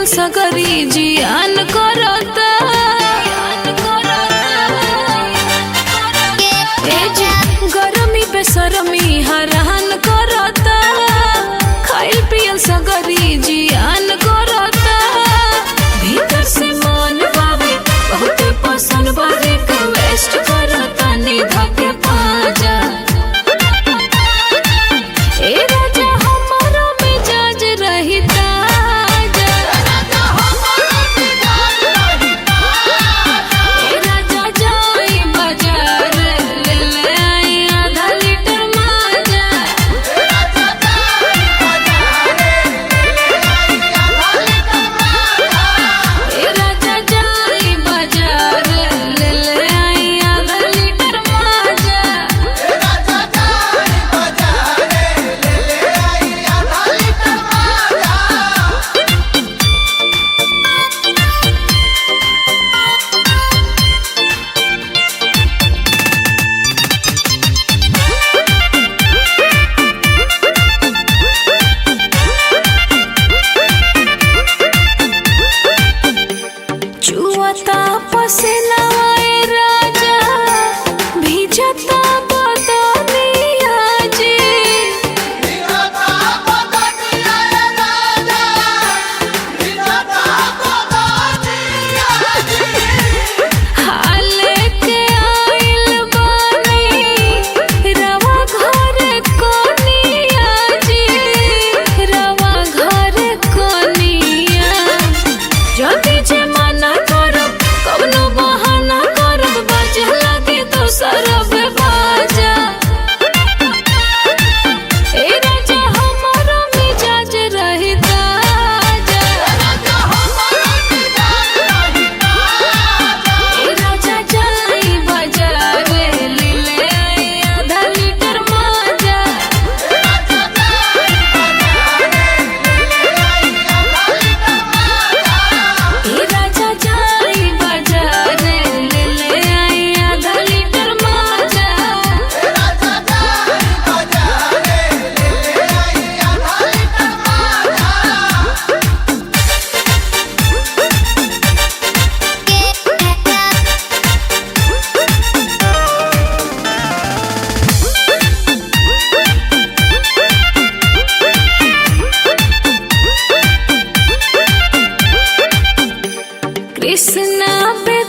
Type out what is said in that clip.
सगरी जियान करता ए जी, गरमी बेसरमी हरान करता खाइल पियल सगरी जियान करता भीतर से मन बावे बहुत पसंद बावे के वेस्ट करता निधा के पाजा ए राजा हमारा मिजाज रही ताजा ए राजा जाई बाजार ले ले आई आधा लीटर माजा ए राजा जाई बाजार ले ले आई आधा लीटर माजा चुअता पसीनावा ए राजा भीजता बदनिया जी हाले के आइल बानी रवा घर कोनिया जी रवा घर कोनिया जल्दी जे मना करब कवनो बहाना करब बाजे लगे तो सरब बाजा ए राजा हमारा मिजाज रही ताजा ए राजा जाई बाजार ले ले आई आधा लीटर माजा ए राजा जाई बाजार ले ले आई आधा लीटर माजा कृष्णा पे